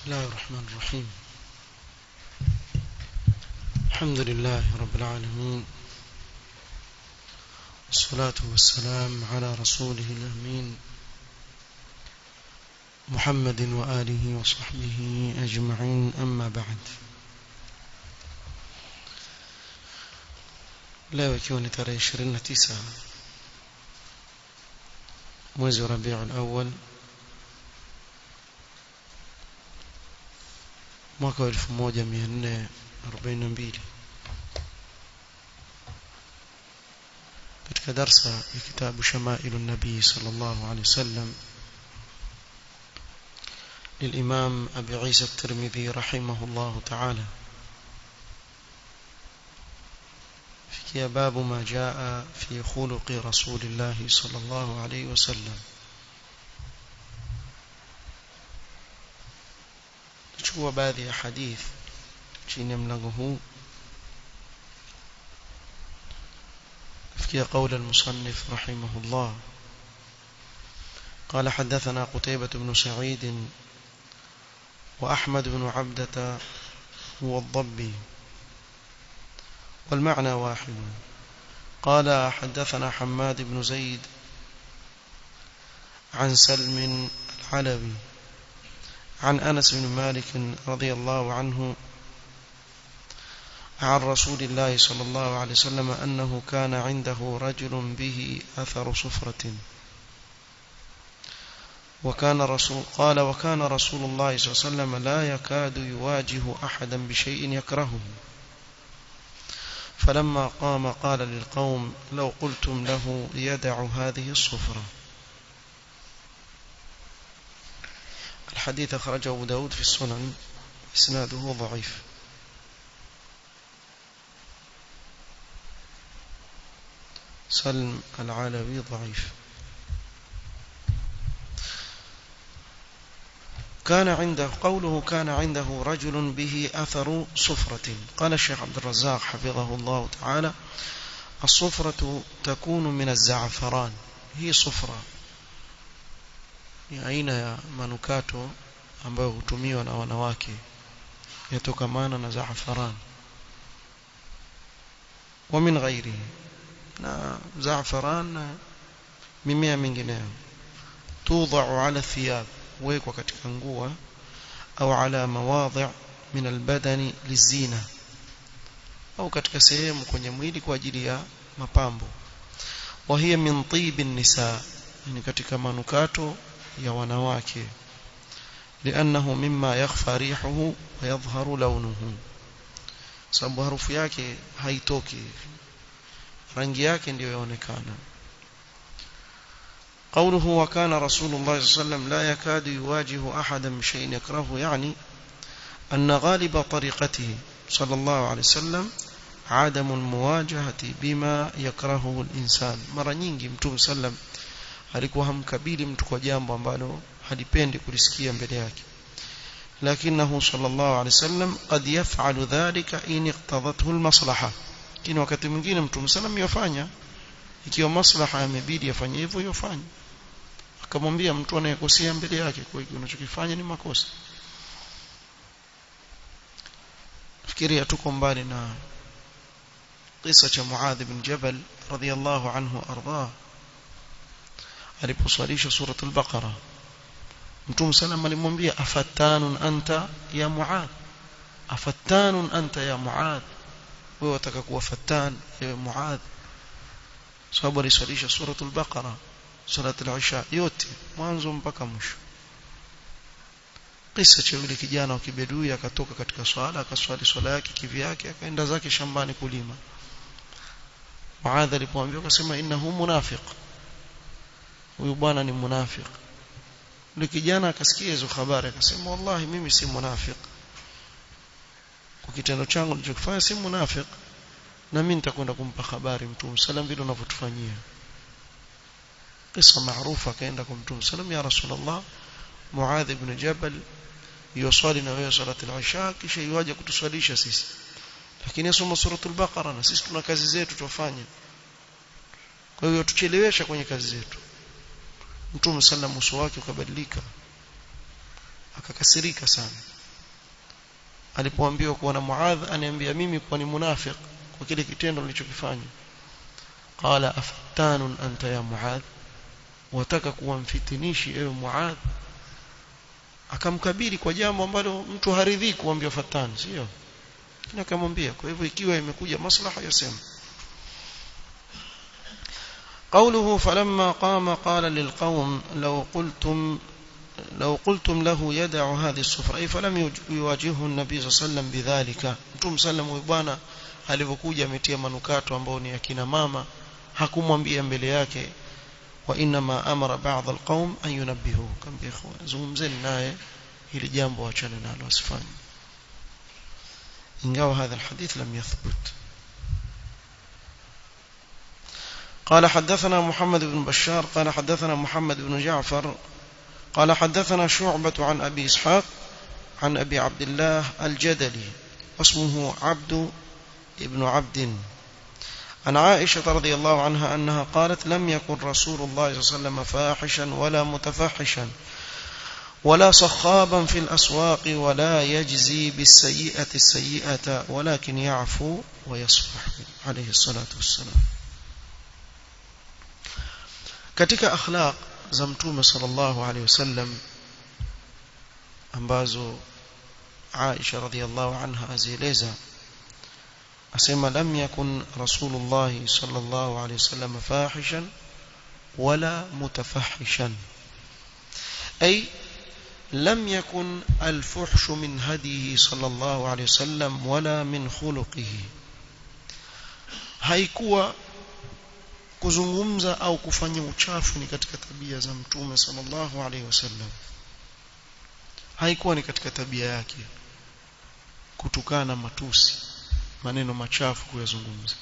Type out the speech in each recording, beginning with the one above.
الله الرحمن الرحيم الحمد لله رب العالمين والصلاة والسلام على رسوله الأمين محمد وآله وصحبه أجمعين أما بعد leo ikiwa ni tarehe 29 mwezi wa Rabiul Awwal mwaka wa 1442 katika darsa ya kitabu Shamailu Nabii sallallahu alaihi wasallam للإمام أبي عيسى الترمذي رحمه الله تعالى في باب ما جاء في خلق رسول الله صلى الله عليه وسلم chukua baadhi ya hadith chini ya mlango huu kufikia قول المصنف رحمه الله قال حدثنا قتيبة بن سعيد وأحمد بن عبدة هو الضبي والمعنى واحد قال حدثنا حماد بن زيد عن سلم العلوي عن أنس بن مالك رضي الله عنه عن رسول الله صلى الله عليه وسلم أنه كان عنده رجل به أثر صفرة وكان رسول قال وكان رسول الله صلى الله عليه وسلم لا يكاد يواجه أحدا بشيء يكرهه فلما قام قال للقوم لو قلتم له يدع هذه الصفرة الحديث أخرجه أبو داود في السنن إسناده ضعيف سلم العالوي ضعيف كان عنده قوله كان عنده رجل به أثر صفرة قال الشيخ عبد الرزاق حفظه الله تعالى الصفرة تكون من الزعفران هي صفرة ni aina ya manukato ambayo hutumiwa na wanawake yatokamana na zaafaran wa min ghairihi na zaafaran na mimea mingineyo tudha'u ala thiyab huwekwa katika nguo au ala mawadhi' min albadani lizina au katika sehemu kwenye mwili kwa ajili ya mapambo wa hiya min tibi nisa ni katika manukato ya wanawake لانه مما يخفى ريحه ويظهر لونه sababu harufu yake haitoki rangi yake ndiyo yaonekana قوله وكان رسول الله صلى الله عليه وسلم لا يكاد يواجه أحدا بشيء يكرهه يعني أن غالب طريقته صلى الله عليه وسلم عدم المواجهة بما يكرهه الإنسان مرة nyingi mtume sallam alikuwa hamkabili mtu kwa jambo ambalo halipendi kulisikia mbele yake lakinahu sallallahu alaihi wasallam qad yaf'alu dhalika in iqtadathu almaslaha lakini wakati mwingine mtume sallam yafanya ikiwa maslaha yamebidi afanye hivyo yofanye akamwambia mtu anayekosea mbele yake kwa hiyo unachokifanya ni makosa fikiria tuko mbali na kisa cha Muadh ibn Jabal radhiyallahu anhu arda aliposwalisha suratul baqara mtume sallam alimwambia afattanun anta ya Muadh afattanun anta ya Muadh wewe wataka kuwa fattan ya Muadh sababu aliswalisha suratul baqara suratul isha yote mwanzo mpaka mwisho kisa cha yule kijana wa kibedui akatoka katika swala akaswali swala yake kivyake akaenda zake shambani kulima Muadh alipomwambia akasema innahu munafiq huyu bwana ni munafiq yule kijana akasikia hizo habari akasema wallahi mimi si munafiq kwa kitendo changu nilichokifanya si munafiq na mimi nitakwenda kumpa habari mtume sallam vile unavyotufanyia kisa maarufu akaenda kwa mtume sallam ya rasulullah muadh ibn jabal yusali na wewe salati al-isha kisha yuaje kutuswalisha sisi lakini asoma suratul baqara na sisi tuna kazi zetu tufanye kwa hiyo tuchelewesha kwenye kazi zetu mtume sallam uso wake ukabadilika akakasirika sana alipoambiwa kuwa na Muadh aniambia mimi kuwa ni munafiq kwa kile kitendo nilichokifanya qala afattanun anta ya Muadh wataka kuwa mfitinishi ewe Muadh akamkabili kwa jambo ambalo mtu haridhiki kuambia fatani sio lakini akamwambia kwa hivyo ikiwa imekuja maslaha yasema قوله فلما قام قال للقوم لو قلتم لو قلتم له يدع هذه السفرة أي فلم يواجهه النبي صلى الله عليه وسلم بذلك mtume sallam bwana alivyokuja ametia manukato ambao ni akina mama hakumwambia mbele yake wa inma amara ba'd alqaum an yunabbihu kambia ikhwan zungumzeni naye hili jambo achane nalo asifanye ingawa hadha alhadith lam yathbut قال حدثنا محمد بن بشار قال حدثنا محمد بن جعفر قال حدثنا شعبة عن أبي إسحاق عن أبي عبد الله الجدلي واسمه عبد ابن عبد عن عائشة رضي الله عنها أنها قالت لم يكن رسول الله صلى الله عليه وسلم فاحشا ولا متفحشا ولا صخابا في الأسواق ولا يجزي بالسيئة السيئة ولكن يعفو ويصفح عليه الصلاة والسلام katika akhlaq za mtume sallallahu alaihi wasallam ambazo Aisha radhiallahu anha azieleza asema lam yakun rasulullah sallallahu alaihi wasallam fahishan wala mutafahishan ay لم يكن الفحش من هديه صلى الله عليه وسلم ولا من خلقه haikuwa kuzungumza au kufanya uchafu ni katika tabia za mtume sallallahu alaihi wasallam haikuwa ni katika tabia yake kutukana matusi maneno machafu kuyazungumza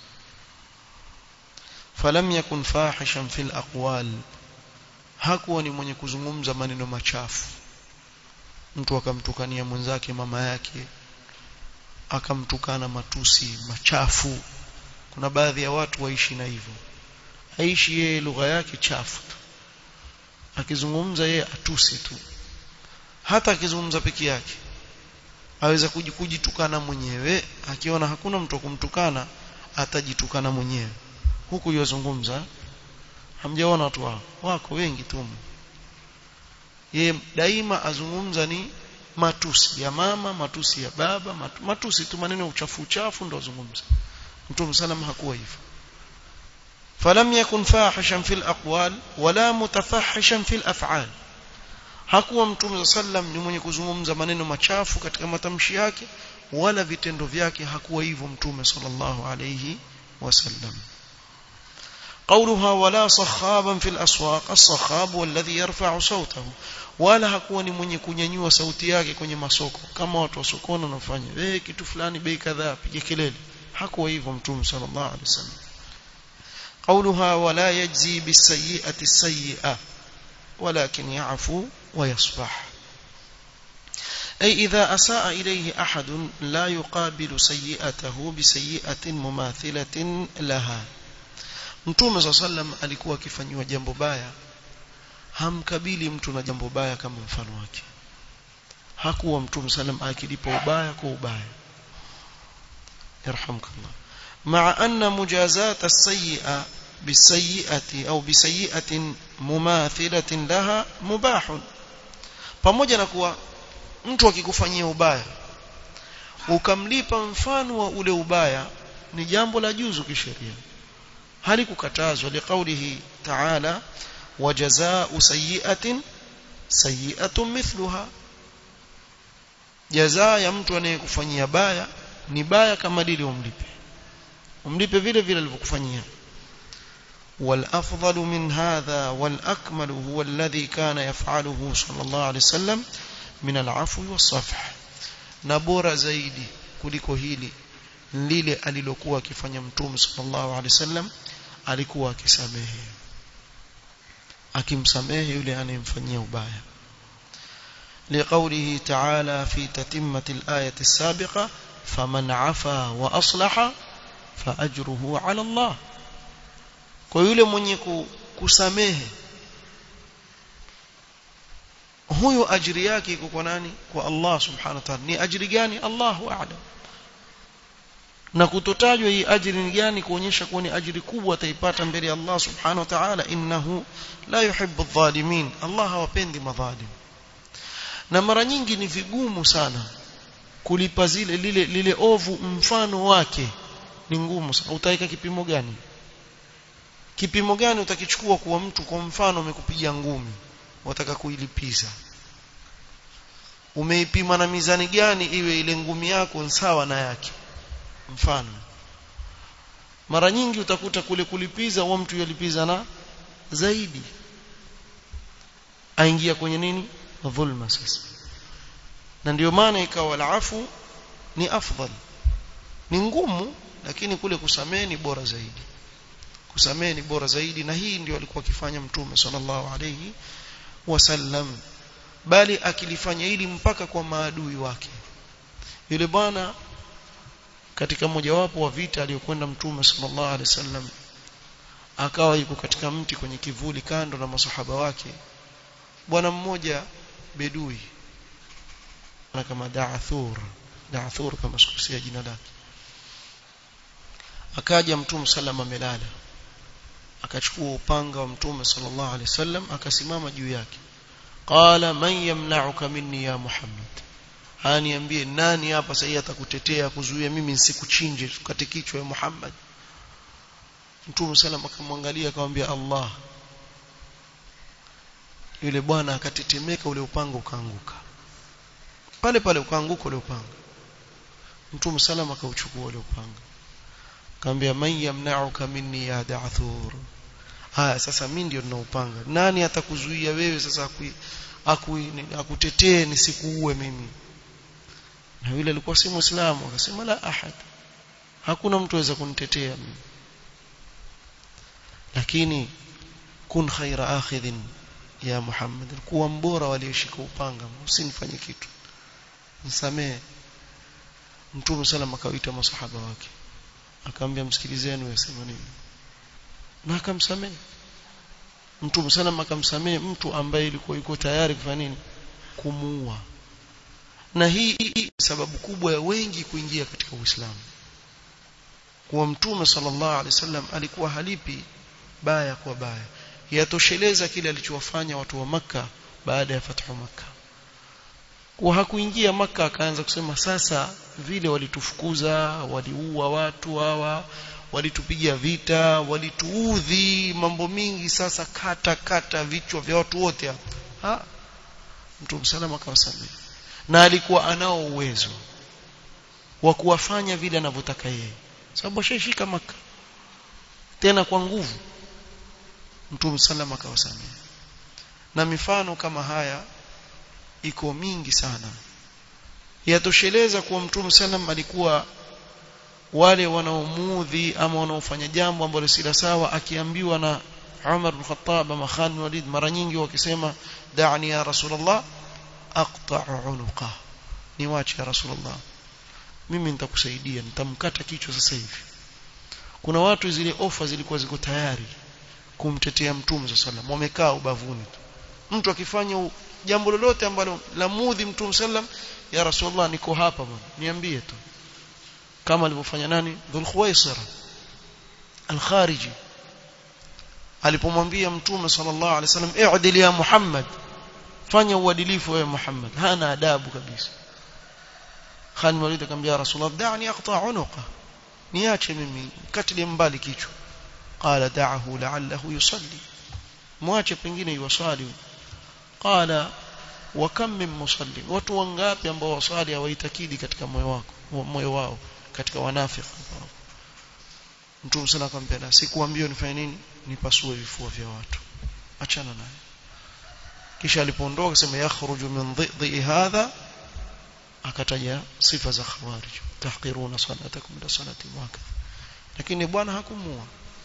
falam yakun fahishan fil aqwal hakuwa ni mwenye kuzungumza maneno machafu mtu akamtukania mwenzake mama yake akamtukana matusi machafu kuna baadhi ya watu waishi na hivyo aishi yeye lugha yake chafu tu akizungumza yeye atusi tu hata akizungumza peke yake aweza kujitukana mwenyewe akiona hakuna mtu kumtukana atajitukana mwenyewe huku yozungumza hamjaona watu wao wako wengi tu yeye daima azungumza ni matusi ya mama matusi ya baba matusi tu maneno uchafu uchafu ndo azungumza mtume sallam hakuwa hivyo فلم يكن فاحشا في الأقوال ولا متفحشا في الأفعال hakuwa mtume sallam ni mwenye kuzungumza maneno machafu katika matamshi yake wala vitendo vyake hakuwa hivyo mtume sallallahu alayhi wasallam قولها ولا صخابا في الأسواق الصخاب والذي يرفع صوته wala hakuwa ni mwenye kunyanyua sauti yake kwenye masoko kama watu wa sokoni wanafanya eh kitu fulani bei kadhaa piga kelele hakuwa hivyo mtume sallallahu alayhi wasallam قولها ولا يجزي بالسيئة السيئة ولكن يعفو ويصفح أي إذا أساء إليه أحد لا يقابل سيئته بسيئة مماثلة لها Mtume صلى الله عليه وسلم alikuwa akifanywa jambo baya hamkabili mtu na jambo baya kama mfano wake hakuwa Mtume sallam akilipa ubaya kwa ubaya yarhamkallah مع أن مجازاة السيئة بالسيئة أو بسيئة مماثلة لها مباح pamoja na kuwa mtu akikufanyia ubaya ukamlipa mfano wa ule ubaya ni jambo la juzu kisheria halikukatazwa liqaulihi ta'ala wajazaa'u sayyi'atin sayyi'atun mithluha jazaa ya mtu anayekufanyia baya ni baya kama lile umlipe umlipe vile vile alivyokufanyia والافضل من هذا والاكمل هو الذي كان يفعله صلى الله عليه وسلم من العفو والصفح na bora zaidi kuliko hili lile alilokuwa akifanya mtume sallallahu alaihi wasallam alikuwa akisamehe akimsamehe yule anayemfanyia ubaya لقوله تعالى في تتمة الآية السابقة فمن عفا وأصلح فأجره على الله kwa yule mwenye kusamehe huyo ajiri yake iko kwa nani kwa Allah subhanahu wa ta'ala ni ajiri gani Allahu a'lam na kutotajwa hii ajiri ni gani kuonyesha kuwa ni ajiri kubwa ataipata mbele ya Allah subhanahu wa ta'ala innahu la yuhibbu adh-dhalimin Allah hawapendi madhalim na mara nyingi ni vigumu sana kulipa zile lile lile ovu mfano wake ni ngumu sana utaweka kipimo gani kipimo gani utakichukua kuwa mtu kwa mfano umekupiga ngumi wataka kuilipiza umeipima na mizani gani iwe ile ngumi yako sawa na yake mfano mara nyingi utakuta kule kulipiza huwa mtu yalipiza na zaidi aingia kwenye nini dhulma sasa na ndio maana ikawa alafu ni afdal ni ngumu lakini kule kusamehe ni bora zaidi kusamehe ni bora zaidi na hii ndio alikuwa akifanya mtume sallallahu alayhi wasallam bali akilifanya hili mpaka kwa maadui wake yule bwana katika mojawapo wa vita aliyokwenda mtume sallallahu alaihi wasallam akawa yuko katika mti kwenye kivuli kando na masahaba wake bwana mmoja bedui na kama Da'thur Da'thur kama sikusia jina lake akaja mtume sallam amelala akachukua upanga wa mtume sallallahu alaihi wasallam akasimama juu yake qala man yamna'uka minni ya muhammad aniambie nani hapa sasa atakutetea kuzuia mimi nisikuchinje tukate kichwa ya muhammad mtume sallam akamwangalia akamwambia allah yule bwana akatetemeka ule upanga ukaanguka pale pale ukaanguka ule upanga mtume sallam akauchukua ule upanga akamwambia man yamna'uka minni ya da'thur haya sasa mimi ndio ninaupanga nani atakuzuia wewe sasa aku akutetee nisikuue mimi na yule alikuwa si muislamu akasema la ahad hakuna mtu aweza kunitetea mimi lakini kun khaira akhidhin ya Muhammad kuwa mbora walioshika upanga usinifanye kitu nisamee mtume sallam akawaita masahaba wake akamwambia msikilizeni wasema nini na akamsamehe mtume sallam akamsamehe mtu ambaye ilikuwa yuko tayari kufanya nini kumuua na hii sababu kubwa ya wengi kuingia katika Uislamu kuwa mtume sallallahu alaihi wasallam alikuwa halipi baya kwa baya yatosheleza kile alichowafanya watu wa maka baada ya fathu maka kwa hakuingia maka akaanza kusema sasa vile walitufukuza waliua watu hawa walitupigia vita walituudhi mambo mingi sasa kata kata vichwa vya watu wote hapa mtume salama akawasamehe na alikuwa anao uwezo wa kuwafanya vile anavyotaka yeye sababu ashashika maka tena kwa nguvu mtume salama akawasamehe na mifano kama haya iko mingi sana yatosheleza kuwa mtume sallam alikuwa wale wanaomuudhi ama wanaofanya jambo ambalo si la sawa akiambiwa na Umar bin Khattab ama Khalid bin Walid mara nyingi wakisema da'ni ya Rasulullah aqta'u unuqa niwache ya Rasulullah mimi nitakusaidia nitamkata kichwa sasa hivi kuna watu zile ofa zilikuwa ziko tayari kumtetea mtume sallallahu alaihi wasallam wamekaa ubavuni mtu akifanya jambo lolote ambalo la mudhi mtume sallam ya rasulullah niko hapa bwana niambie tu kama alivyofanya nani dhul khuwaisira al-khariji alipomwambia mtume sallallahu alaihi wasallam i'dil ya muhammad fanya uadilifu wewe muhammad hana adabu kabisa Khalid Walid akamwambia rasulullah da'ni aqta' unuqa niache mimi katile mbali kichwa qala da'ahu la'allahu yusalli mwache pengine yuwasali qala wa kam min musalli watu wangapi ambao wasali hawaitakidi katika moyo wako moyo wao katika wanafiki Mtume sana akamwambia sikuambia nifanye nini nipasue vifua vya watu achana naye kisha alipoondoka akasema yakhruju min dhidhi hadha akataja sifa za khawarij tahqiruna salatakum la salati wakadha lakini bwana hakumua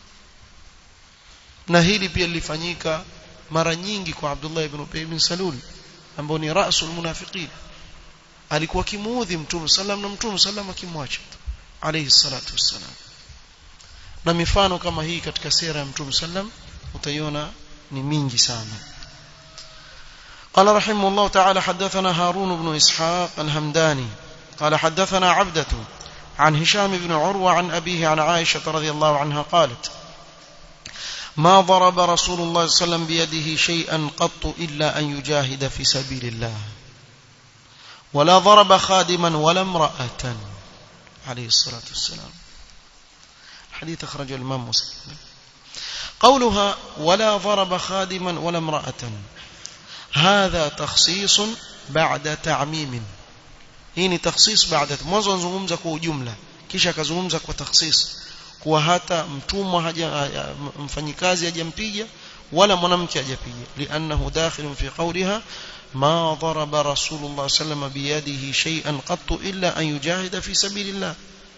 na hili pia lilifanyika mara nyingi kwa Abdullah ibn Ubay ibn Salul ambao ni rasul munafiqin alikuwa kimuudhi mtume sallam na mtume sallam akimwacha alayhi salatu wassalam na mifano kama hii katika sera ya mtume sallam utaiona ni mingi sana قال رحمه الله تعالى حدثنا هارون بن إسحاق الهمداني قال حدثنا عبدة عن هشام بن عروة عن أبيه عن عائشة رضي الله عنها قالت ما ضرب رسول الله صلى الله عليه وسلم بيده شيئا قط إلا أن يجاهد في سبيل الله ولا ضرب خادما ولا امرأة عليه الصلاة والسلام حديث أخرجه الإمام مسلم قولها ولا ضرب خادما ولا امرأة هذا تخصيص بعد تعميم hii ni takhsis baada mwanzo anazungumza kwa ujumla kisha akazungumza kwa takhsis kuwa hata mtumwa haja mfanyikazi hajampiga wala mwanamke hajapiga li'annahu dakhilun fi qawliha ma daraba rasulullah sallam biyadihi shay'an qattu illa an yujahida fi sabilillah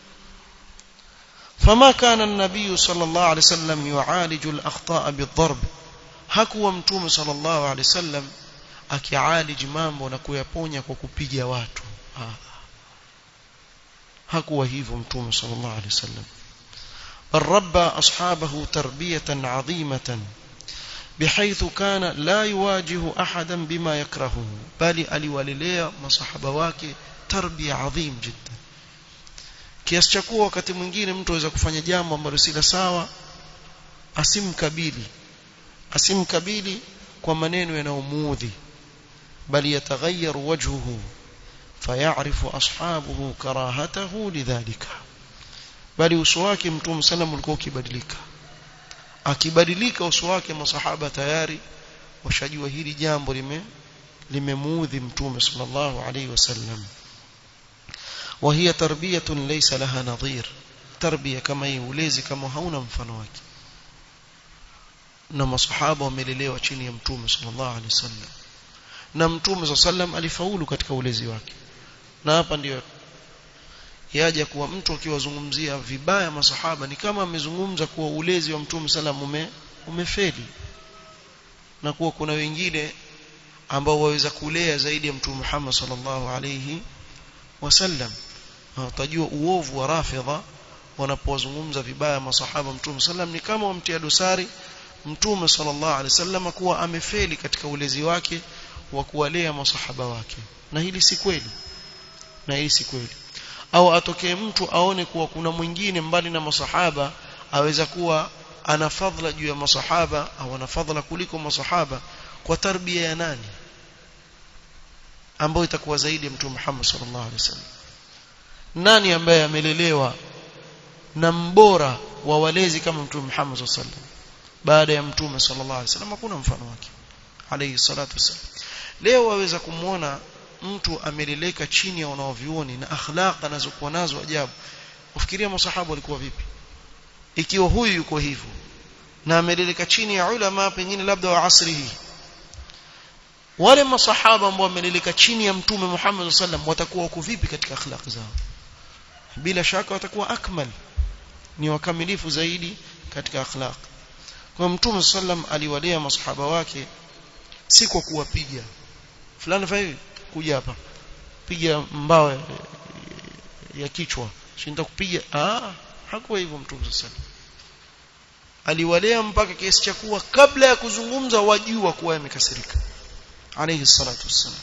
فما كان النبي صلى الله عليه وسلم يعالج الأخطاء بالضرب hakuwa mtume sallallahu alaihi wasallam akialiji mambo na kuyaponya kwa kupiga watu hakuwa hivyo mtume sallallahu alaihi wasallam bal rabba ashabahu tarbiyatan adhimatan بحيث كان لا يواجه احدا بما يكرهه bali aliwalelea masahaba wake tarbia adhim jiddan kiasi cha kuwa wakati mwingine mtu aweza kufanya jambo ambalo si la sawa asimkabili asimkabili kwa maneno yanayomuudhi bali yataghayyar wajhuhu fayarifu ashabuhu karahatahu lidhalika bali uso wake mtume sallam ulikuwa ukibadilika akibadilika uso wake masahaba tayari washajua hili jambo lime limemuudhi mtume sallallahu alayhi wasallam وهي تربية ليس لها نظير تربية كما يولezi kama hauna mfano wake na masahaba wamelelewa chini ya mtume sallallahu alaihi wasallam na mtume sallam alifaulu katika ulezi wake na hapa ndio yaja kuwa mtu akiwazungumzia vibaya masahaba ni kama amezungumza kuwa ulezi wa mtume sallam ume, umefeli na kuwa kuna wengine ambao waweza kulea zaidi ya mtume Muhammad sallallahu alayhi wasallam utajua uovu wa rafidha wanapozungumza vibaya masahaba mtume sallam ni kama wamtia dosari mtume sallallahu alaihi wasallam kuwa amefeli katika ulezi wake wa kuwalea masahaba wake na hili si kweli na hili si kweli au atokee mtu aone kuwa kuna mwingine mbali na masahaba aweza kuwa ana fadhila juu ya masahaba au ana fadhila kuliko masahaba kwa tarbia ya nani ambayo itakuwa zaidi ya mtume Muhammad sallallahu alaihi wasallam nani ambaye amelelewa na mbora wa walezi kama mtume Muhammad sallallahu alaihi wasallam baada ya mtume sallallahu alaihi wasallam hakuna mfano wake alayhi salatu wasallam leo waweza kumwona mtu ameleleka chini ya wanaovioni na akhlaq anazokuwa nazo ajabu ufikiria masahaba walikuwa vipi ikiwa huyu yuko hivyo na ameleleka chini ya ulama pengine labda wa asri hii wale masahaba ambao wameleleka chini ya mtume Muhammad sallam watakuwa wako vipi katika akhlaq zao bila shaka watakuwa akmal ni wakamilifu zaidi katika akhlaq kwa mtume sallam aliwalea masahaba wake si kwa kuwapiga fulani fai kuja hapa piga mbao ya kichwa shinda kupiga ah hakuwa hivyo mtume sallam aliwalea mpaka kiasi cha kuwa kabla ya kuzungumza wajua kuwa yamekasirika عليه الصلاة والسلام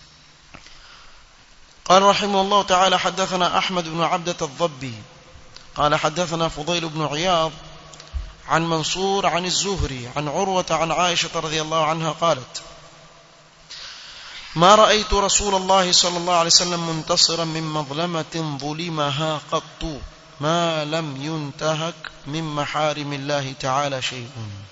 قال رحمه الله تعالى حدثنا أحمد بن عبدة الضبي قال حدثنا فضيل بن عياض عن منصور عن الزهري عن عروة عن عائشة رضي الله عنها قالت ما رأيت رسول الله صلى الله عليه وسلم منتصرا من مظلمة ظلمها قط ما لم ينتهك من محارم الله تعالى شيء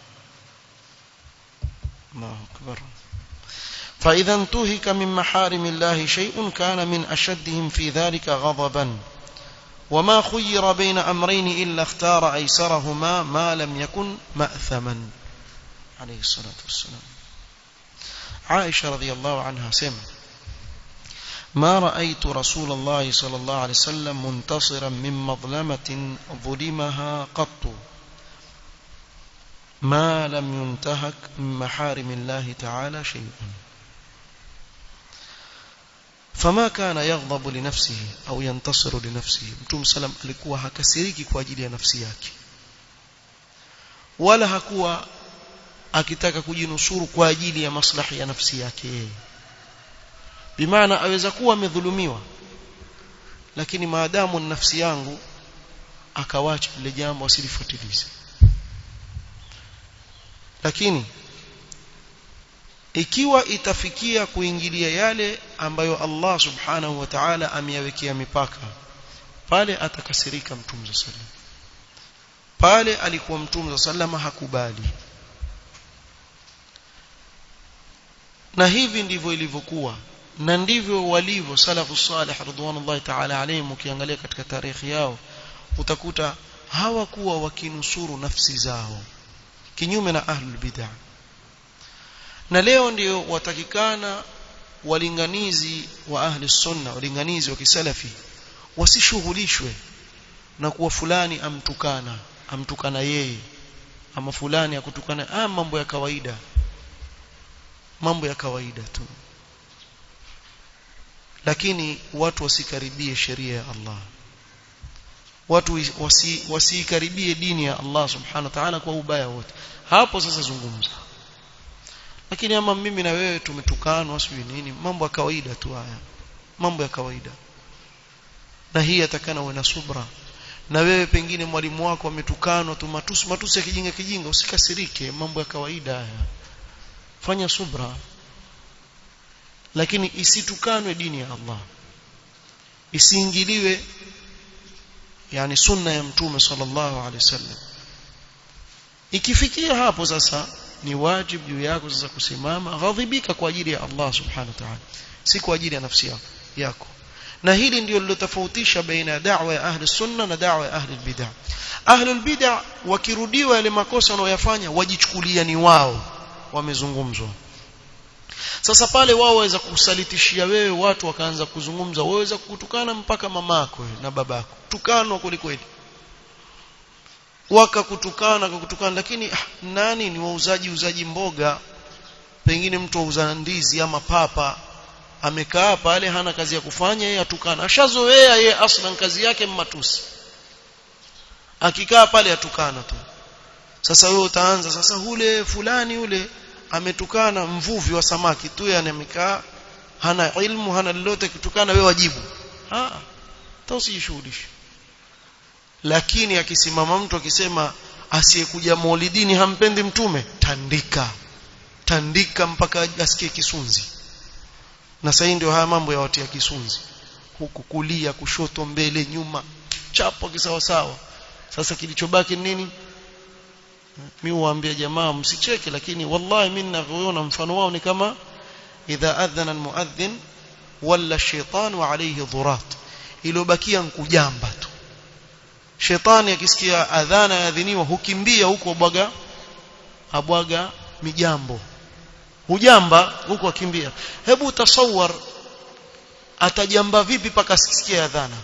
الله أكبر فإذا انتهك من محارم الله شيء كان من أشدهم في ذلك غضبا وما خير بين أمرين إلا اختار أيسرهما ما لم يكن مأثما عليه الصلاة والسلام عائشة رضي الله عنها سمع ما رأيت رسول الله صلى الله عليه وسلم منتصرا من مظلمة ظلمها قط ما لم ينتهك من محارم الله تعالى شيء فما كان يغضب لنفسه au ينتصر لنفسه mtume salam alikuwa hakasiriki kwa ajili ya nafsi yake wala hakuwa akitaka kujinusuru kwa ajili ya maslahi ya nafsi yake yeye bimaana aweza kuwa amedhulumiwa lakini maadamu ni nafsi yangu akawacha lile jambo asilifuatilize lakini ikiwa itafikia kuingilia yale ambayo Allah subhanahu wa ta'ala ameyawekea mipaka pale atakasirika mtume sallam pale alikuwa mtume sallam hakubali na hivi ndivyo ilivyokuwa na ndivyo walivyo salafu salih ridwanullahi ta'ala alayhim ukiangalia katika tarehe yao utakuta hawakuwa wakinusuru nafsi zao kinyume na ahlul bid'ah na leo ndio watakikana walinganizi wa ahli sunna walinganizi wa kisalafi wasishughulishwe na kuwa fulani amtukana amtukana yeye ama fulani akutukana ah mambo ya kawaida mambo ya kawaida tu lakini watu wasikaribie sheria ya Allah watu wasi, wasikaribie dini ya Allah subhanahu wa ta'ala kwa ubaya wote hapo sasa zungumza lakini ama mimi na wewe tumetukanwa sijui nini mambo ya kawaida tu haya mambo ya kawaida na hii atakana uwe na subra na wewe pengine mwalimu wako ametukanwa tu matusi matusi ya kijinga kijinga usikasirike mambo ya kawaida haya fanya subra lakini isitukanwe dini ya Allah isiingiliwe yani sunna ya mtume sallallahu alaihi wasallam ikifikia hapo sasa ni wajibu juu yako sasa kusimama ghadhibika kwa ajili ya Allah subhanahu wa ta'ala si kwa ajili ya nafsi yako yako na hili ndio lilotofautisha baina ya da'wa ya ahli sunna na da'wa ya ahli bid'ah ahli bid'ah wakirudiwa yale makosa wanayofanya wajichukulia ni wao wamezungumzwa sasa pale wao waweza kusalitishia wewe watu wakaanza kuzungumza waweza kukutukana mpaka mamako na babako tukanwa kweli wakakutukana kukutukana lakini ah, nani ni wauzaji uzaji mboga pengine mtu auza ndizi ama papa amekaa pale hana kazi ya kufanya yeye atukana ashazoea yeye aslan kazi yake matusi akikaa pale atukana tu sasa wewe utaanza sasa hule fulani yule ametukana mvuvi wa samaki tu yani amekaa hana ilmu hana lolote kitukana wewe wajibu ah tausijishughulishe lakini akisimama mtu akisema asiyekuja maulidini hampendi mtume tandika tandika mpaka asikie kisunzi na sasa ndio haya mambo ya watu ya kisunzi huku kulia kushoto mbele nyuma chapo kisawa sawa sasa kilichobaki nini mimi huambia jamaa msicheke lakini wallahi mimi ninavyoona mfano wao ni kama idha adhana almuadhdhin wala shaytan alayhi dhurat iliyobakia nkujamba tu shetani akisikia adhana yaadhiniwa hukimbia huko bwaga abwaga mijambo hujamba huko akimbia hebu tasawar atajamba vipi paka asikie adhana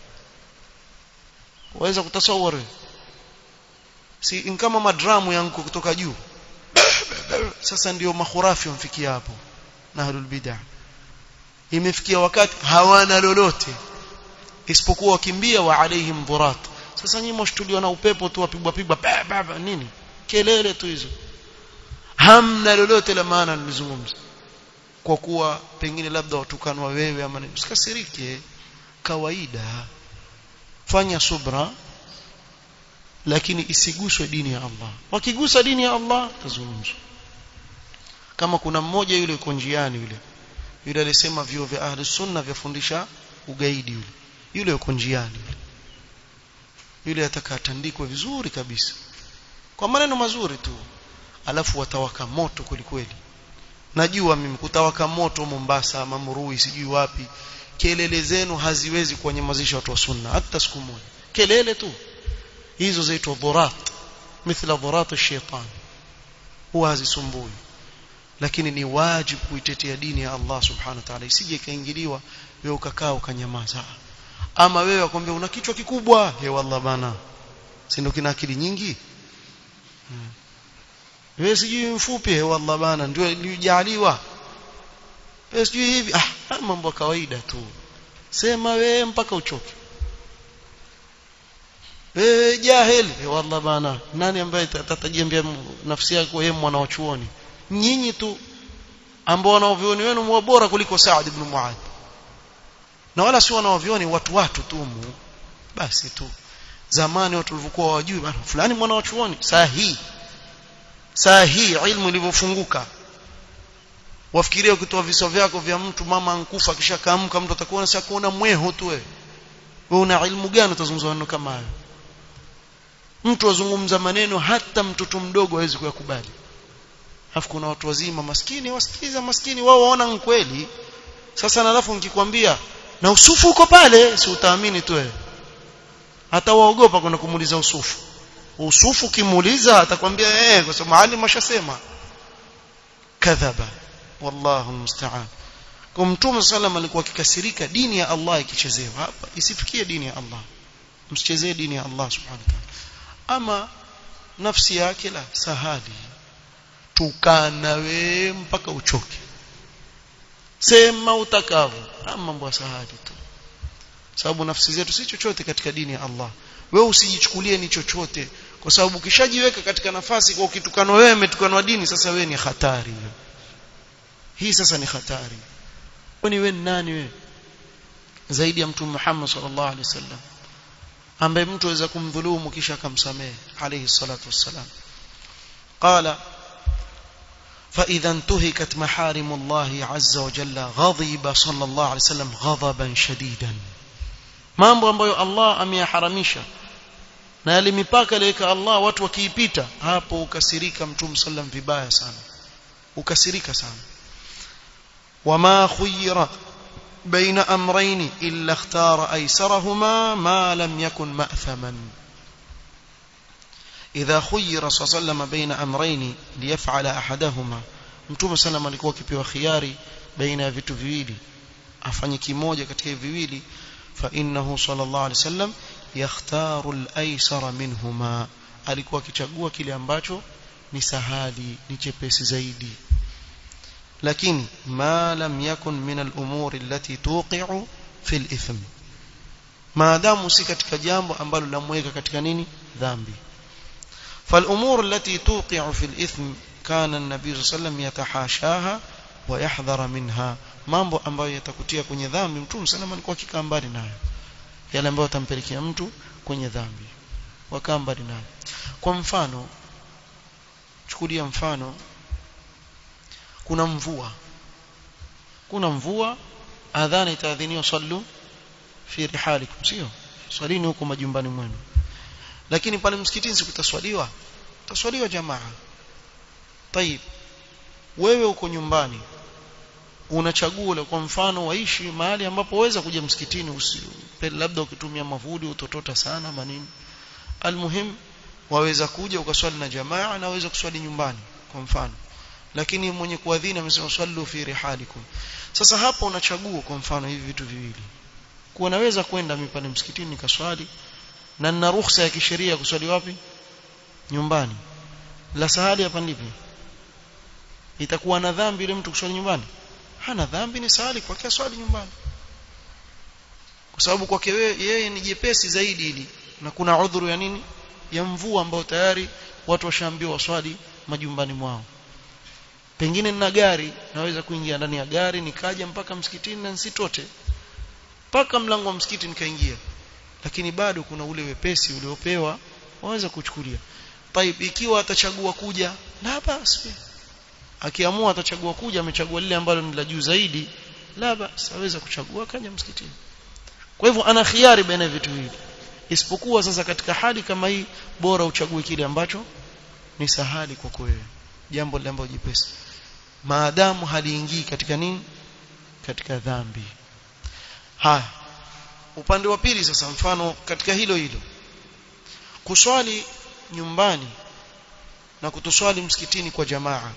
waweza kutasawar si kama madramu yangu kutoka juu sasa ndio makhurafi wamfikia hapo na ahlul bid'ah imefikia wakati hawana lolote isipokuwa wakimbia wa alaihim dhurat sasa nyinyi mshtuliwa na upepo tu wapigwa pigwa baba nini kelele tu hizo hamna lolote la maana nilizungumza kwa kuwa pengine labda watukanwa wewe ama usikasirike kawaida fanya subra lakini isiguswe dini ya Allah wakigusa dini ya Allah tazungumzwa kama kuna mmoja yule yuko njiani yule yule alisema vyo vya ahli sunna vyafundisha ugaidi yule yule yuko njiani yule yule atakatandikwe vizuri kabisa kwa maneno mazuri tu alafu watawaka moto kweli kweli najua mimi kutawaka moto Mombasa Mamrui sijui wapi kelele zenu haziwezi kuwanyamazisha watu wa sunna hata siku moja kelele tu hizo zaitwa dhurat mithla dhurat ash-shaytan huwa hazisumbui lakini ni wajibu kuitetea dini ya Allah subhanahu wa ta'ala isije kaingiliwa wewe ukakaa ukanyamaza ama wewe akwambia una kichwa kikubwa he wallah bana si ndio kina akili nyingi hmm. wewe sijui mfupi he wallah bana ndio ilijaliwa wewe sijui hivi ah mambo ya kawaida tu sema wewe mpaka uchoke eh jahil eh, wallah bana nani ambaye atatajiambia nafsi yake yeye mwana wa chuoni nyinyi tu ambao wanaovioni wenu mwa bora kuliko Saad ibn Muadh na wala si wanaovioni watu watu tu mu basi tu zamani watu walivyokuwa wajui bana fulani mwana wa chuoni saa hii saa hii ilmu ilivyofunguka wafikiria ukitoa viso vyako vya mtu mama ankufa kisha kaamka mtu atakuona sasa kuona mweho tu wewe wewe una ilmu gani utazungumza maneno kama hayo mtu azungumza maneno hata mtoto mdogo hawezi kuyakubali alafu kuna watu wazima maskini wasikiza maskini wao waona kweli sasa na alafu nikikwambia na usufu uko pale si utaamini tu wewe hata waogopa kwenda kumuuliza usufu usufu kimuuliza atakwambia eh kwa sababu maalim ashasema kadhaba wallahu musta'an kwa mtume sallam alikuwa akikasirika dini ya Allah ikichezewa hapa isifikie dini ya Allah msichezee dini ya Allah subhanahu wa ta'ala ama nafsi yake la sahali tukana we mpaka uchoke sema utakavyo ama mambo ya sahali tu sababu nafsi zetu si chochote katika dini ya Allah wewe usijichukulie ni chochote kwa sababu ukishajiweka katika nafasi kwa ukitukanwa wewe umetukanwa dini sasa wewe ni hatari hii sasa ni hatari kwani wewe ni nani wewe zaidi ya mtume Muhammad sallallahu alaihi wasallam ambaye mtu aweza kumdhulumu kisha akamsamehe alayhi salatu wassalam qala فإذا انتهكت محارم الله عز وجل غضب صلى الله عليه وسلم غضبا شديدا mambo ambayo Allah ameyaharamisha na yale mipaka aliyoweka Allah watu wakiipita hapo ukasirika mtume sallam vibaya sana ukasirika sana wama khuyira baina amrayn illa ikhtara aysarahuma ma lam yakun ma'thaman idha khuyira sallam baina amrayn liyaf'ala ahadahuma mtume sallam alikuwa akipewa khiari baina ya vitu viwili afanye kimoja katika hivi viwili فإنه صلى الله عليه وسلم يختار الأيسر منهما alikuwa akichagua kile ambacho ni sahali ni chepesi zaidi lakini ma lam yakun min al-umuri allati tuqi'u fi al-ithm maadamu si katika jambo ambalo lamweka katika nini dhambi فالامور التي توقع في الاثم كان النبي صلى الله عليه وسلم يتحاشاها ويحذر منها mambo ambayo yatakutia kwenye dhambi mtume salama alikuwa akikaa mbali nayo yale ambayo yatampelekea mtu kwenye dhambi wakaa mbali nayo kwa mfano chukulia mfano kuna mvua kuna mvua adhana itaadhiniwa sallu fi rihalikum sio swalini huko majumbani mwenu lakini pale msikitini sikutaswaliwa taswaliwa jamaa tayib wewe uko nyumbani unachagua la kwa mfano waishi mahali ambapo waweza kuja msikitini usipele labda ukitumia mavudi utotota sana manini almuhim waweza kuja ukaswali na jamaa na waweza kuswali nyumbani kwa mfano lakini mwenye kuadhini amesema swallu fi rihalikum sasa hapo unachagua kwa mfano hivi vitu viwili kuwa naweza kwenda mimi pale msikitini nikaswali na nina ruhusa ya kisheria kuswali wapi nyumbani la sahali hapa ndipi itakuwa na dhambi yule mtu kuswali nyumbani hana dhambi ni sahali kwake swali nyumbani kwa sababu kwake yeye ni jepesi zaidi ili na kuna udhuru ya nini ya mvua ambao tayari watu washaambiwa waswali majumbani mwao pengine nina gari naweza kuingia ndani ya gari nikaja mpaka msikitini na nsitote mpaka mlango wa msikiti nikaingia lakini bado kuna ule wepesi uliopewa waweza kuchukulia taib ikiwa atachagua kuja la basi akiamua atachagua kuja amechagua lile ambalo ni la juu zaidi la basi aweza kuchagua kaja msikitini kwa hivyo ana khiari baina ya vitu hivi isipokuwa sasa katika hali kama hii bora uchague kile ambacho ni sahali kwako wewe jambo lile ambalo jipesi maadamu haliingii katika nini katika dhambi haya upande wa pili sasa mfano katika hilo hilo kuswali nyumbani na kutoswali msikitini kwa jamaa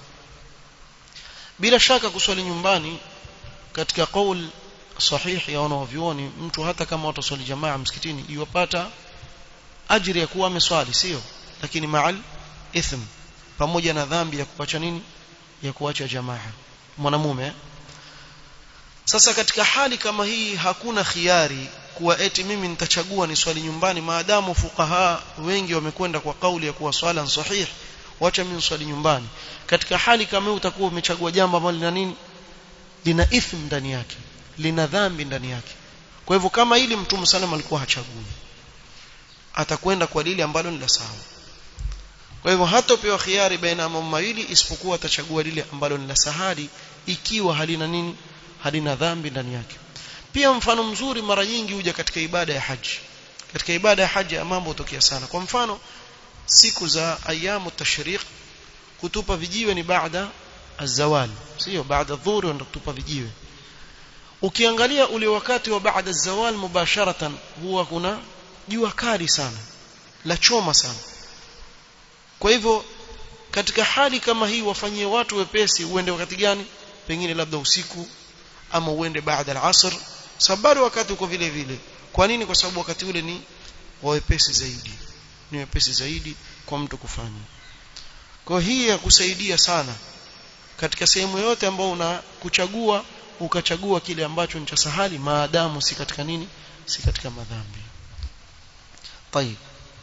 bila shaka kuswali nyumbani katika kaul sahihi ya wanavyuoni mtu hata kama wataswali jamaa msikitini iwapata ajiri ya kuwa ameswali sio lakini maal ithm pamoja na dhambi ya kuacha nini ya kuacha jamaa mwanamume sasa katika hali kama hii hakuna khiari kuwa eti mimi nitachagua ni swali nyumbani maadamu fukaha wengi wamekwenda kwa kauli ya kuwa swala sahih wacha mimi swali nyumbani katika hali kama hiyo utakuwa umechagua jambo ambalo lina nini lina ithm ndani yake lina dhambi ndani yake kwa hivyo kama ili mtume sallam alikuwa hachagui atakwenda kwa lile ambalo ni la sawa kwa hivyo hatopewa khiari baina ya mambo mawili isipokuwa atachagua lile ambalo ni la sahali ikiwa halina nini halina dhambi ndani yake pia mfano mzuri mara nyingi huja katika ibada ya haji katika ibada ya haji ya mambo hutokea sana kwa mfano siku za ayamu tashriq kutupa vijiwe ni baada azawal sio baada dhuhuri ndio kutupa vijiwe ukiangalia ule wakati wa baada zawal mubasharatan huwa kuna jua kali sana la choma sana kwa hivyo katika hali kama hii wafanyie watu wepesi uende wakati gani pengine labda usiku ama uende baada al-asr sababu wakati uko vile vile kwa nini kwa sababu wakati ule ni wepesi zaidi ni wepesi zaidi kwa mtu kufanya kwa hii ya kusaidia sana katika sehemu yote ambayo una kuchagua ukachagua kile ambacho ni cha sahali maadamu si katika nini si katika madhambi طيب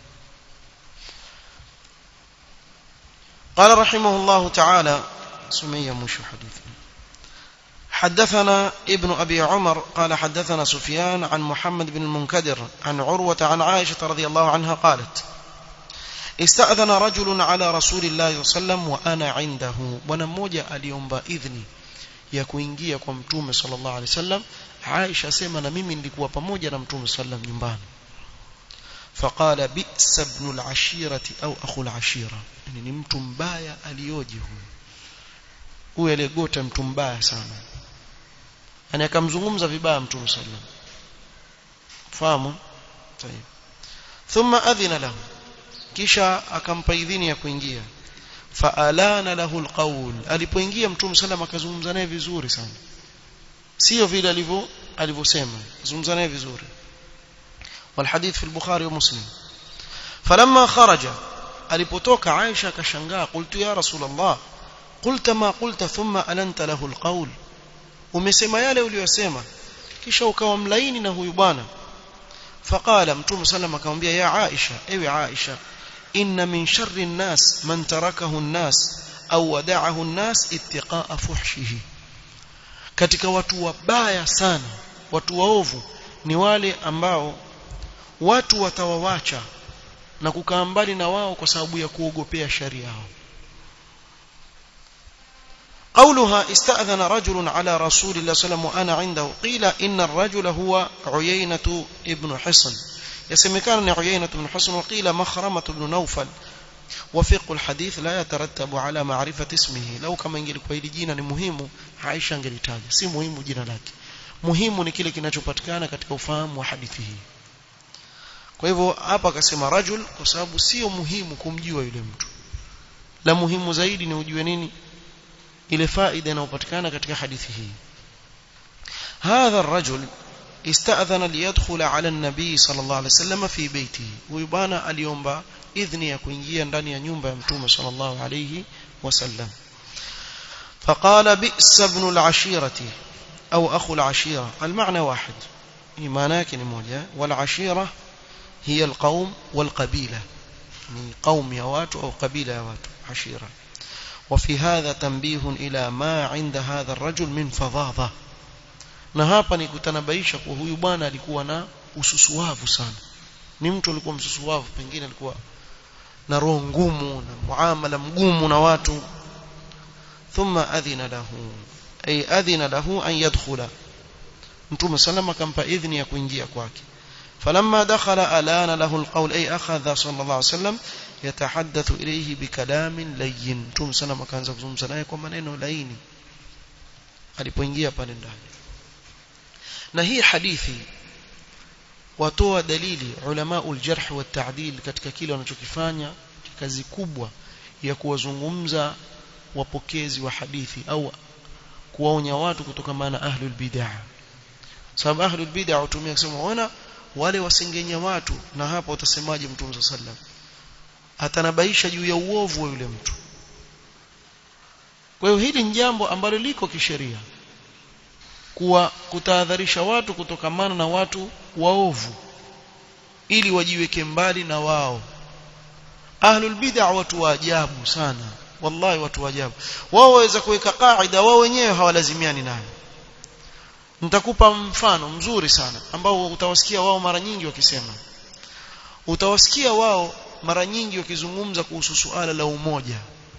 قال رحمه الله تعالى سمية مش حديث حدثنا ابن أبي عمر قال حدثنا سفيان عن محمد بن المنكدر عن عروة عن عائشة رضي الله عنها قالت استأذن رجل على رسول الله صلى الله عليه وسلم وأنا عنده ونموجة اليوم إذني ya kuingia kwa mtume sallallahu alaihi wasallam Aisha asema na mimi nilikuwa pamoja na mtume sallam nyumbani faqala bi'sa ibn al-ashirati au akhu al-ashira yani ni mtu mbaya alioje huyu huyu aliyegota mtu mbaya sana yani akamzungumza vibaya mtume sallam fahamu tayeb thumma adhina lahu kisha akampa idhini ya kuingia faalana lahu alqawl alipoingia mtume sallam akazungumza naye vizuri sana sio vile alivyo alivyosema zungumza naye vizuri والحديث في البخاري ومسلم فلما خرج alipotoka Aisha akashangaa qultu ya rasul Allah qulta ma qulta thumma alanta lahu alqawl umesema yale uliyosema kisha ukawa mlaini na huyu bwana faqala mtume sallam akamwambia ya Aisha ewe Aisha inna min sharri an-nas man tarakahu an-nas au wada'ahu an-nas ittiqa'a fuhshihi katika watu wabaya sana watu waovu ni wale ambao watu watawawacha na kukaa mbali na wao kwa sababu ya kuogopea sharia yao قولها استأذن رجل على رسول الله صلى الله عليه وسلم وأنا عنده قيل إن الرجل هو عيينة ابن حصن يسمكان عيينة بن حصن وقيل مخرمة بن نوفل وفقه الحديث لا يترتب على معرفة اسمه لو كما ingelikuwa hili jina ni muhimu Aisha angelitaja si muhimu jina lake muhimu ni kile kinachopatikana katika ufahamu wa hadithi hii kwa hivyo hapa akasema rajul kwa sababu sio muhimu kumjua yule mtu la muhimu zaidi ni ujue nini ile faida inayopatikana katika hadithi hii هذا الرجل استأذن ليدخل على النبي صلى الله عليه وسلم في بيته ويبانا aliomba idhni ya kuingia ndani ya nyumba ya mtume صلى الله عليه وسلم فقال بئس ابن العشيرة أو أخو العشيرة المعنى واحد معناك موجة والعشيرة هي القوم والقبيلة يعني قوم يوات أو قبيلة يوات عشيرة وفي هذا تنبيه إلى ما عند هذا الرجل من فظاظة na hapa ni kutanabaisha kwa huyu bwana alikuwa na ususuwavu sana ni mtu alikuwa msusuwavu pengine alikuwa na roho ngumu na muamala mgumu na watu thumma adhina lahu ay adhina lahu an yadkhula mtume salama akampa idhni ya kuingia kwake فلما دخل ألان له القول أي أخذ صلى الله عليه وسلم يتحدث إليه بكلام لين مtume salama akaanza kuzungumza naye kwa maneno laini alipoingia pale ndani na hii hadithi watoa dalili ulama uljarh wa ta'dil katika kile wanachokifanya kazi kubwa ya kuwazungumza wapokezi wa hadithi au kuwaonya watu kutokana na ahlul bid'ah sababu ahlul bid'ah hutumia kusema ona wale wasengenya watu na hapa utasemaje mtume sallam atanabaisha juu ya uovu wa yule mtu kwa hiyo hili ni jambo ambalo liko kisheria kuwa kutahadharisha watu kutokamana na watu waovu ili wajiweke mbali na wao ahlul bid'ah watu wa ajabu sana wallahi watu wa ajabu wao waweza kuweka kaida wao wenyewe hawalazimiani nayo nitakupa mfano mzuri sana ambao utawasikia wao mara nyingi wakisema utawasikia wao mara nyingi wakizungumza kuhusu suala la umoja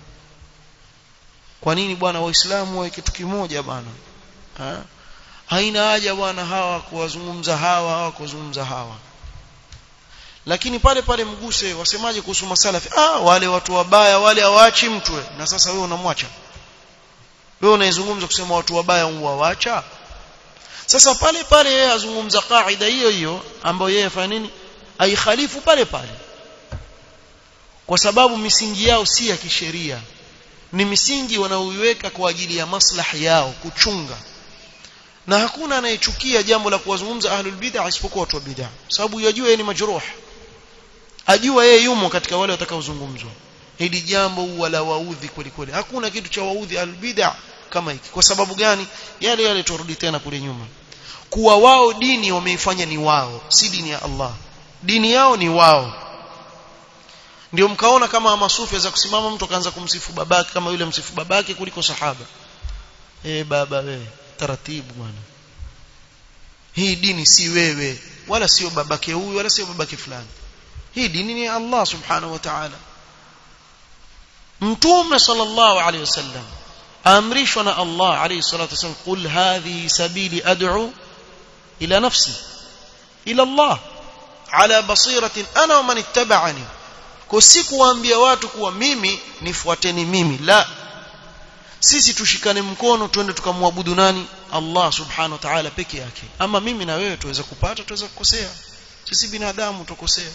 kwa nini bwana waislamu wawe kitu kimoja bwana ha? haina haja bwana hawa kuwazungumza hawa hawa kuwazungumza hawa lakini pale pale mguse wasemaje kuhusu masalafi ah wale watu wabaya wale hawaachi mtu na sasa wewe unamwacha wewe unaizungumza kusema watu wabaya huwaacha sasa pale pale yeye azungumza kaida hiyo hiyo ambayo yeye afanya nini aikhalifu pale pale kwa sababu misingi yao si ya kisheria ni misingi wanaoiweka kwa ajili ya maslahi yao kuchunga na hakuna anayechukia jambo la kuwazungumza ahlul bid'ah isipokuwa watu wa bid'ah sababu yajua yeye ni majruh ajua yeye yumo katika wale watakaozungumzwa hili jambo huwa la waudhi kweli kweli hakuna kitu cha waudhi ahlul bid'ah kama hiki kwa sababu gani yale yale turudi tena kule nyuma kuwa wao dini wameifanya ni wao si dini ya Allah dini yao ni wao ndio mkaona kama masufi za kusimama mtu akaanza kumsifu babake kama yule msifu babake kuliko sahaba eh baba wewe taratibu bwana hii dini si wewe wala sio babake huyu wala sio babake fulani hii dini ni Allah subhanahu wa ta'ala mtume sallallahu alayhi wasallam amrishwa na Allah alayhi salatu wasallam qul hadhihi sabili ad'u ila nafsi ila Allah ala basiratin ana wa man ittaba'ani kwa si kuwaambia watu kuwa mimi nifuateni mimi la sisi tushikane mkono twende tukamwabudu nani Allah subhanahu wa ta'ala peke yake ama mimi na wewe tuweza kupata tuweza kukosea sisi binadamu tukosea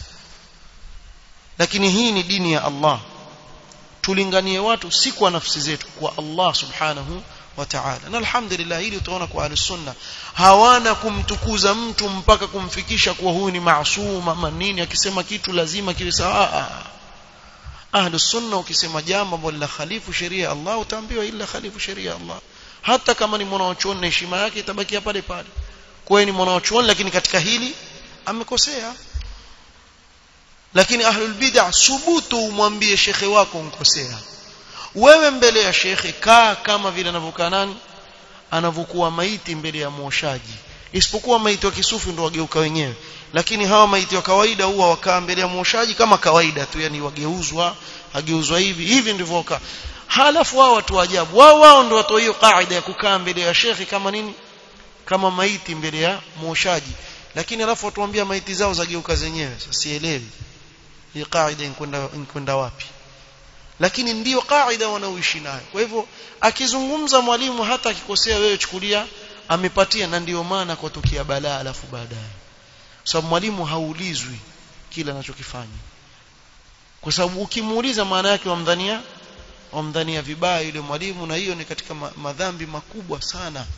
lakini hii ni dini ya Allah tulinganie watu si kwa nafsi zetu kwa Allah subhanahu wa ta'ala na alhamdulillah hili utaona kwa al-sunna hawana kumtukuza mtu mpaka kumfikisha kuwa huyu ni maasum ama nini akisema kitu lazima kiwe sawa ahlus sunna ukisema jambo ambalo la khalifu sheria ya Allah utaambiwa ila khalifu sheria ya Allah hata kama ni mwanachuoni na heshima yake itabakia pale pale kwa ni mwanachuoni lakini katika hili amekosea lakini ahlul bid'ah subutu umwambie shekhe wako unkosea wewe mbele ya shekhe kaa kama vile anavyokaa nani anavyokuwa maiti mbele ya mwoshaji isipokuwa maiti wa kisufi ndio wageuka wenyewe lakini hawa maiti wa kawaida huwa wakaa mbele ya mwoshaji kama kawaida tu yani wageuzwa ageuzwa hivi hivi ndivyo wakaa halafu wao watu ajabu wao wao ndio watu hiyo kaida ya kukaa mbele ya shekhe kama nini kama maiti mbele ya mwoshaji lakini alafu watuambia maiti zao zageuka zenyewe sasa sielewi hii kaida inkwenda inkwenda wapi lakini ndiyo kaida wanaoishi nayo kwa hivyo akizungumza mwalimu hata akikosea wewe chukulia amepatia na ndiyo maana kwa tukia balaa alafu baadaye sababu mwalimu haulizwi kila anachokifanya kwa sababu ukimuuliza maana yake wamdhania wamdhania vibaya yule mwalimu na hiyo ni katika madhambi makubwa sana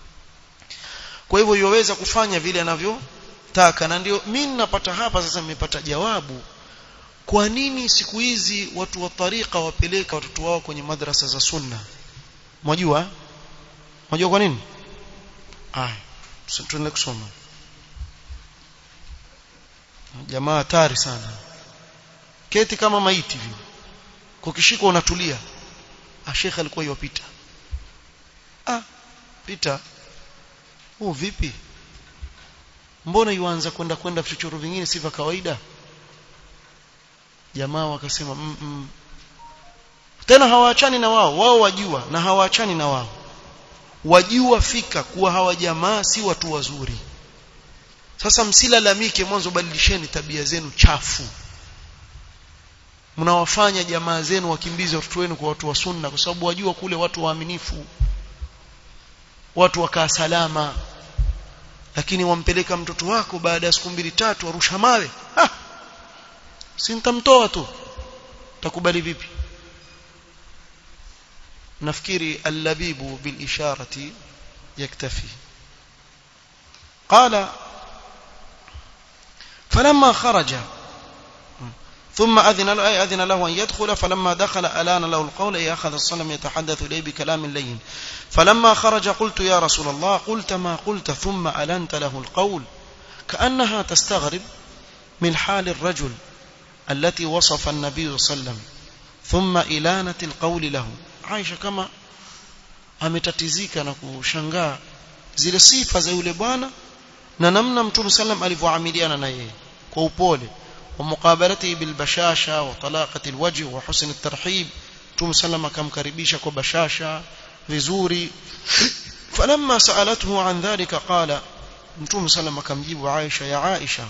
kwa hivyo yoweza kufanya vile anavyotaka na ndio mimi ninapata hapa sasa nimepata jawabu kwa nini siku hizi watu wa tariqa wapeleka watoto wao kwenye madrasa za sunna mwajua mwajua kwa nini ah tuendelee kusoma jamaa hatari sana keti kama maiti vile kukishika unatulia ah shekhe alikuwa yopita ah pita oh vipi mbona yuanza kwenda kwenda vichochoro vingine si vya kawaida jamaa wakasema mm -mm. tena hawaachani na wao wao wajua na hawaachani na wao wajua fika kuwa hawa jamaa si watu wazuri sasa msilalamike mwanzo badilisheni tabia zenu chafu mnawafanya jamaa zenu wakimbize watoto wenu kwa watu wa sunna kwa sababu wajua kule watu waaminifu watu wakaa salama lakini wampeleka mtoto wako baada ya siku mbili tatu arusha mawe ha! si nitamtoa tu takubali vipi nafikiri allabibu bil isharati yaktafi qala فلما خرج ثم أذن له أي أذن له أن يدخل فلما دخل ألان له القول أي أخذ الصنم يتحدث إليه بكلام لين فلما خرج قلت يا رسول الله قلت ما قلت ثم ألنت له القول كأنها تستغرب من حال الرجل التي وصف النبي صلى الله عليه وسلم ثم إلانة القول له عائشة كما ametatizika na kushangaa zile sifa za yule bwana na namna mtume sallam alivyoamiliana na yeye kwa upole wa muqabalatihi bil bashasha wa talaqati al wajh wa husn al tarhib mtume sallam akamkaribisha kwa bashasha vizuri falamma sa'alathu an dhalika qala mtume sallam akamjibu Aisha ya Aisha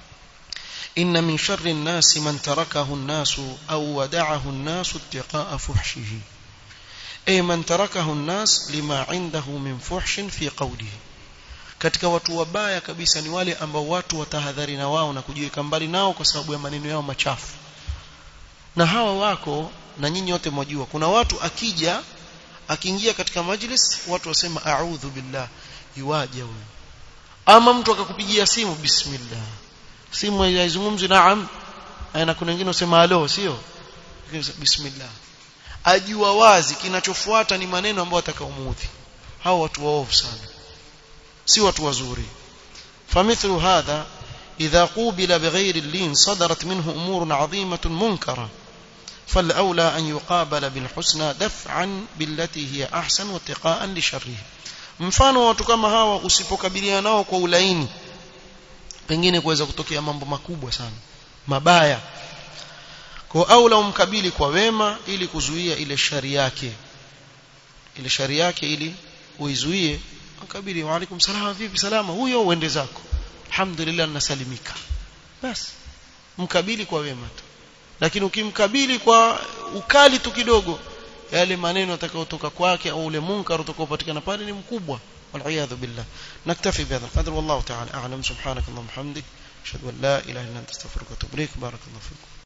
inna min sharri an-nas man tarakahu an-nas aw wada'ahu an-nas ittiqa'a fuhshihi ay man tarakahu an-nas lima 'indahu min fuhshin fi qawlihi katika watu wabaya kabisa ni wale ambao watu watahadhari na wao na kujiweka mbali nao kwa sababu ya maneno yao machafu na hawa wako na nyinyi wote mwajua kuna watu akija akiingia katika majlis watu wasema a'udhu billah yuwaje huyo ama mtu akakupigia simu bismillah simu haizungumzi naam na kuna wengine wasema alo sio bismillah ajua wazi kinachofuata ni maneno ambayo atakaomuudhi hao watu waovu sana si watu wazuri famithlu hadha idha qubila bighayri al-lin sadarat minhu umurun 'azimatun munkara فالأولى أن يقابل بالحسنى دفعا بالتي هي أحسن واتقاء لشره mfano watu kama hawa usipokabiliana nao kwa ulaini pengine kuweza kutokea mambo makubwa sana mabaya kwa aula umkabili kwa wema ili kuzuia ile shari yake ile shari yake ili uizuie mkabili wa alaikum salama vipi salama huyo uende zako alhamdulillah nasalimika basi mkabili kwa wema tu lakini ukimkabili kwa ukali tu kidogo yale maneno atakayotoka kwake au ule munkar utakaopatikana pale ni mkubwa والعياذ بالله نكتفي بهذا القدر والله تعالى أعلم سبحانك اللهم وبحمدك أشهد أن لا إله إلا أنت استغفرك وأتوب إليك بارك الله فيكم